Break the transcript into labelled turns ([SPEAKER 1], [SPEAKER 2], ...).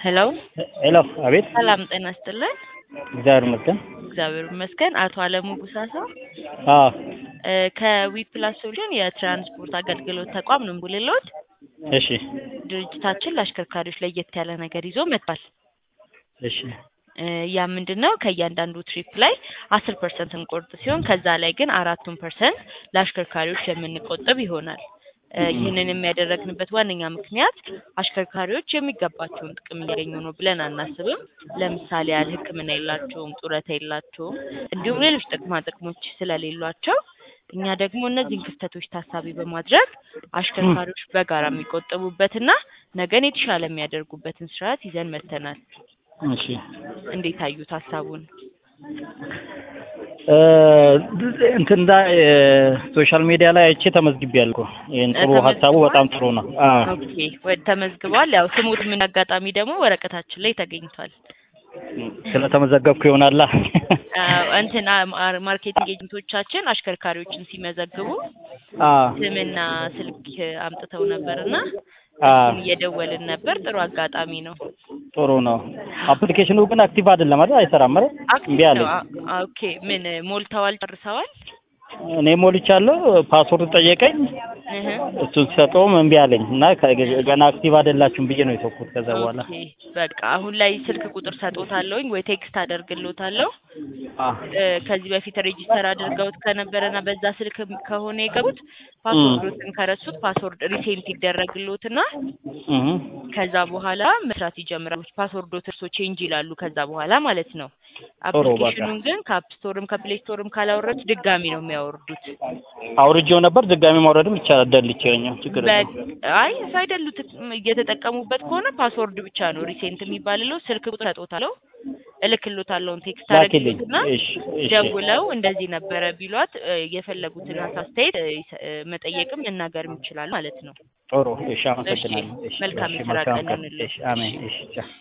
[SPEAKER 1] ሄሎ
[SPEAKER 2] ሄሎ፣ አቤት።
[SPEAKER 1] ሰላም ጤና ይስጥልን።
[SPEAKER 2] እግዚአብሔር ይመስገን።
[SPEAKER 1] እግዚአብሔር ይመስገን። አቶ አለሙ ጉሳሳ
[SPEAKER 2] አዎ፣
[SPEAKER 1] እ ከዊፕላስ ሶሉሽን የትራንስፖርት አገልግሎት ተቋም ነው የምደውልልዎት።
[SPEAKER 2] እሺ፣
[SPEAKER 1] ድርጅታችን ለአሽከርካሪዎች ለየት ያለ ነገር ይዞ መጥቷል።
[SPEAKER 2] እሺ፣
[SPEAKER 1] እ ያ ምንድን ነው? ከእያንዳንዱ ትሪፕ ላይ አስር ፐርሰንት እንቆርጥ ሲሆን ከዛ ላይ ግን አራቱን ፐርሰንት ለአሽከርካሪዎች የምንቆጥብ ይሆናል። እ ይህንን የሚያደረግንበት ዋነኛ ምክንያት አሽከርካሪዎች የሚገባቸውን ጥቅም እያገኙ ነው ብለን አናስብም። ለምሳሌ ያህል ሕክምና የላቸውም፣ ጡረታ የላቸውም፣ እንዲሁም ሌሎች ጥቅማ ጥቅሞች ስለሌሏቸው እኛ ደግሞ እነዚህን ክፍተቶች ታሳቢ በማድረግ አሽከርካሪዎች በጋራ የሚቆጠቡበትና ነገን የተሻለ የሚያደርጉበትን ስርዓት ይዘን መጥተናል።
[SPEAKER 2] እሺ።
[SPEAKER 1] እንዴት አዩት ሀሳቡን?
[SPEAKER 2] እ እንትን ላይ ሶሻል ሚዲያ ላይ አይቼ ተመዝግቤያለሁ እኮ። ይሄን ጥሩ
[SPEAKER 1] ተመዝግቧል?
[SPEAKER 2] ሀሳቡ በጣም ጥሩ ነው። አዎ፣
[SPEAKER 1] ኦኬ ወደ ተመዝግቧል። ያው ስሙት ምን አጋጣሚ ደግሞ ወረቀታችን ላይ ተገኝቷል።
[SPEAKER 2] ስለተመዘገብኩ ይሆናላ።
[SPEAKER 1] አዎ፣ እንትን አ- ማርኬቲንግ ኤጀንቶቻችን አሽከርካሪዎችን ሲመዘግቡ
[SPEAKER 2] አዎ፣
[SPEAKER 1] ስምና ስልክ አምጥተው ነበርና
[SPEAKER 2] አዎ፣
[SPEAKER 1] እሱን እየደወልን ነበር። ጥሩ አጋጣሚ ነው።
[SPEAKER 2] ጥሩ ነው። አፕሊኬሽኑ ግን አክቲቭ አይደለም አይደል? አይሰራም አይደል?
[SPEAKER 1] አክቲቭ
[SPEAKER 2] እምቢ አለኝ።
[SPEAKER 1] ነው። አ- አ- ኦኬ ምን ሞልተዋል? ጨርሰዋል?
[SPEAKER 2] እኔ ሞልቻለሁ። ፓስወርድ ጠየቀኝ።
[SPEAKER 1] እህ
[SPEAKER 2] እሱን ሲሰጠውም እምቢ አለኝ እና ከ- ገና አክቲቭ አይደላችሁም ብዬ ነው የተውኩት። ከዛ በኋላ
[SPEAKER 1] ኦኬ በቃ አሁን ላይ ስልክ ቁጥር ሰጦታለሁኝ ወይ ቴክስት አደርግሎታለሁ።
[SPEAKER 2] አዎ፣
[SPEAKER 1] እ ከዚህ በፊት ሬጂስተር አድርገውት ከነበረና በዛ ስልክ ከሆነ የገቡት ፓስወርዶትን ከረሱት ፓስወርድ ሪሴንት ይደረግሎትና
[SPEAKER 2] እህ
[SPEAKER 1] ከዛ በኋላ መስራት ይጀምራሉ። ፓስወርዶት እርሶ ቼንጅ ይላሉ ከዛ በኋላ ማለት ነው።
[SPEAKER 2] ጥሩ በቃ።
[SPEAKER 1] አፕሊኬሽኑን ግን ከአፕ ስቶርም ከፕሌይ ስቶርም ካላወረዱት ድጋሚ ነው የሚያወርዱት።
[SPEAKER 2] አውርጄው ነበር። ድጋሚ ማውረድም ይቻላል። ደልቼኛው ችግር የለም።
[SPEAKER 1] በ- አይ ሳይደሉት እየተጠቀሙበት ከሆነ ፓስወርድ ብቻ ነው ሪሴንት የሚባልለው። ስልክ ቁጥር ሰጦታለሁ፣ እልክሎታለሁን ቴክስት
[SPEAKER 2] ላኪልኝ።
[SPEAKER 1] አደረግሎትና
[SPEAKER 2] እሺ፣ እሺ፣
[SPEAKER 1] ደውለው እንደዚህ ነበረ ቢሏት እ የፈለጉትን አስተያየት እ ይሰ- እ መጠየቅም መናገርም ይችላል ማለት ነው።
[SPEAKER 2] ጥሩ። እሺ፣ አመሰግናለሁ። እሺ፣
[SPEAKER 1] መልካም
[SPEAKER 2] እሺ፣
[SPEAKER 1] የስራ
[SPEAKER 2] መልካም
[SPEAKER 1] ቀን
[SPEAKER 2] ቀን።
[SPEAKER 1] ይሁንልህ።
[SPEAKER 2] እሺ፣ አሜን። እሺ፣ ቻው።